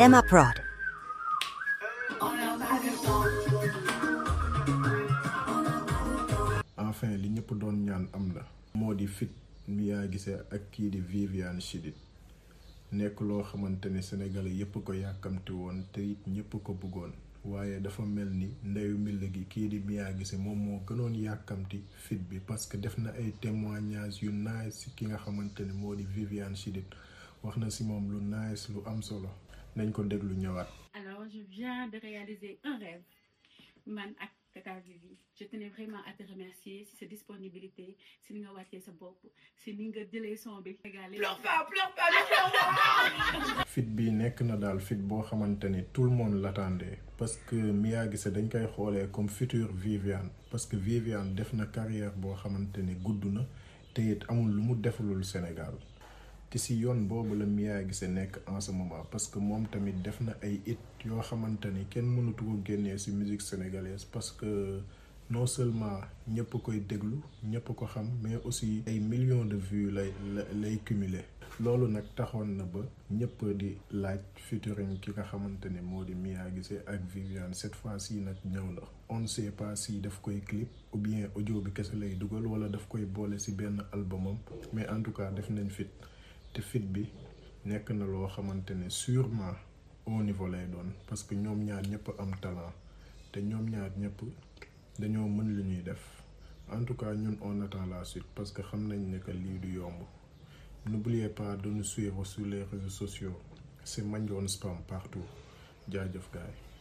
Emma Prod. enfin li ñëpp doon ñaan am na moo di fit Mia Guissé ak kii di Viviane Chidid nekk loo xamante ne sénégalais yépp ko yàkkamti woon te it ñëpp ko bëggoon waaye dafa mel ni ndeyu mbill gi kii di Mia Guissé moom moo gënoon yàkkamti fit bi parce que def na ay témoignages yu nice si ki nga xamante ne moo di Viviane Chidid wax na si moom lu nice lu am solo nañ ko déglu ñëwaat. Alors, je viens de réaliser un rêve. Man ak Tata Vivi, je tenais vraiment à te remercier si sa disponibilité, si ni nga wàccee sa bopp, si ni nga jëlee son bi. Pleure pas, pleure pas, ne pleure pas. fit bi nekk na daal fit boo xamante ni tout le monde l'attendait parce que Mia Guissé dañ koy xoolee comme future Viviane parce que Viviane def na carrière boo xamante ni gudd na te it amul lu mu defalul Sénégal te si yoon boobu la Mia Guissé nekk en ce moment parce que moom tamit def na ay hit yoo xamante ni kenn mënatu ko génnee si musique sénégalaise parce que non seulement ñëpp koy déglu ñëpp ko xam mais aussi ay millions de vues lay lay cumuler loolu nag taxoon na ba ñëpp di laaj featuring ki nga xamante ne moo di Mia Guissé ak Viviane cette fois-ci nag ñëw na on ne sait pas si daf koy clip ou bien audio bi kese lay dugal wala daf koy boole si benn albumam mais en tout cas def nañ fit te fit bi nekk na loo xamante ne sûrement au niveau lay doon parce que ñoom ñaar ñëpp am talent te ñoom ñaar ñëpp dañoo mën lu ñuy def en tout cas ñun on attend la suite parce que xam nañ ne que lii du yomb n'oubliez pas de nous suivre sur les réseaux sociaux c'est Mandione Spam partout jaajëf gaay